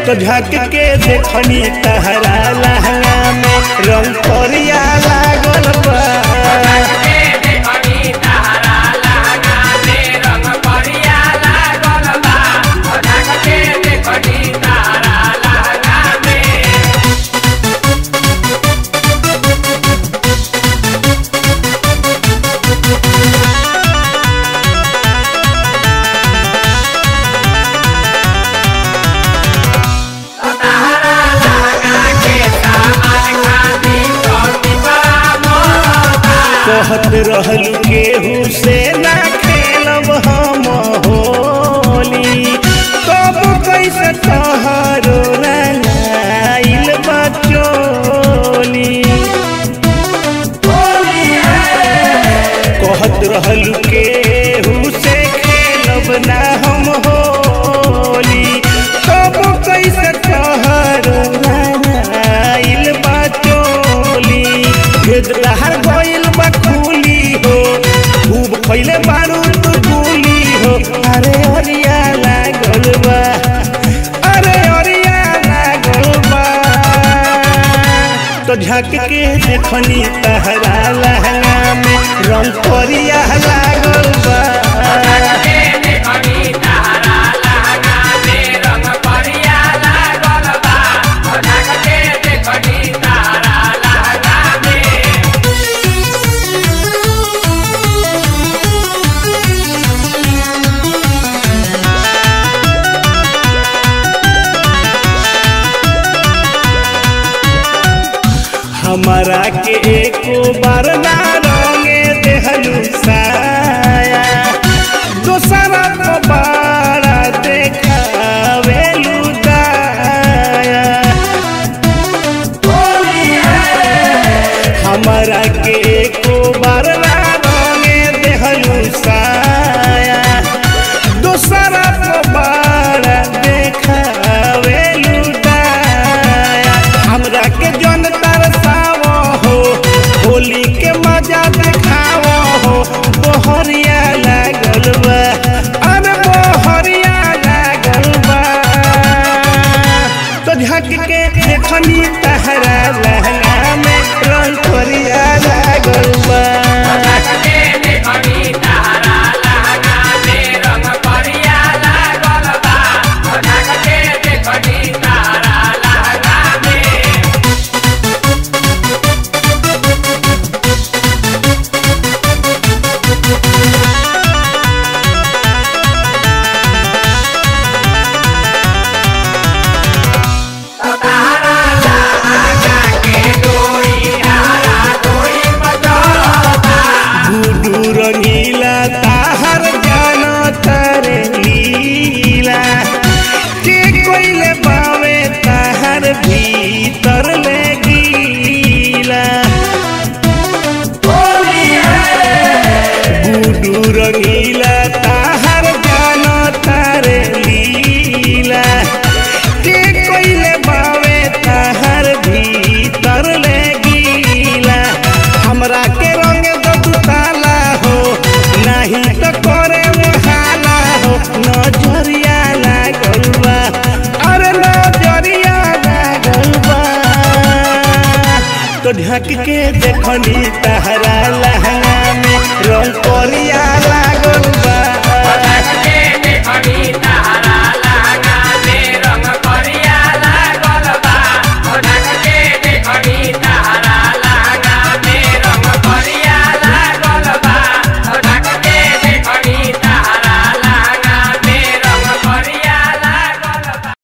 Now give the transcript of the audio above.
तो झक के देखनी तहरा लहंगा में रंग करिया लागल बा कहत रहलू केहू से ना खेलब हम होली कब कैसे तोहरो रंगाइल बचोली कहत रहलू केहू से खेलब ना हम होली कब कैसे तोहरो रंगाइल बचोली भेद लहर गइल बा खुली हो खूब खइले बारूद गुली हो अरे अरिया लागल बा अरे अरिया लागल बा तो झक के देखनी तहरा लहंगा में रंग करिया लागल बा हमारा के एको बार ना रंगे देहलू साया दोसरा को बारा देखावेलू दाया हमारा के एको बार ना रंगे देहलू साया दोसरा को बारा देखावेलू दाया हमरा के जन तरसावो हो होली के मजा देखावो हो बोहरिया लागल बा अरे बोहरिया लागल बा तो झक के देखनी तहरा लहंगा में रंग करिया लागल बा गुडू रंगीला ताहर जानो तारे लीला के कोइले बावे ताहर भीतर ले गीला गुडू रंगीला ताहर जानो तारे लीला के कोइले बावे ताहर भीतर ले गीला हमरा के रंग दू ताला हो नहीं तो करे हाला हो नजरिया लागल बा अरे नजरिया लागल बा तो ढक के देखनी तहरा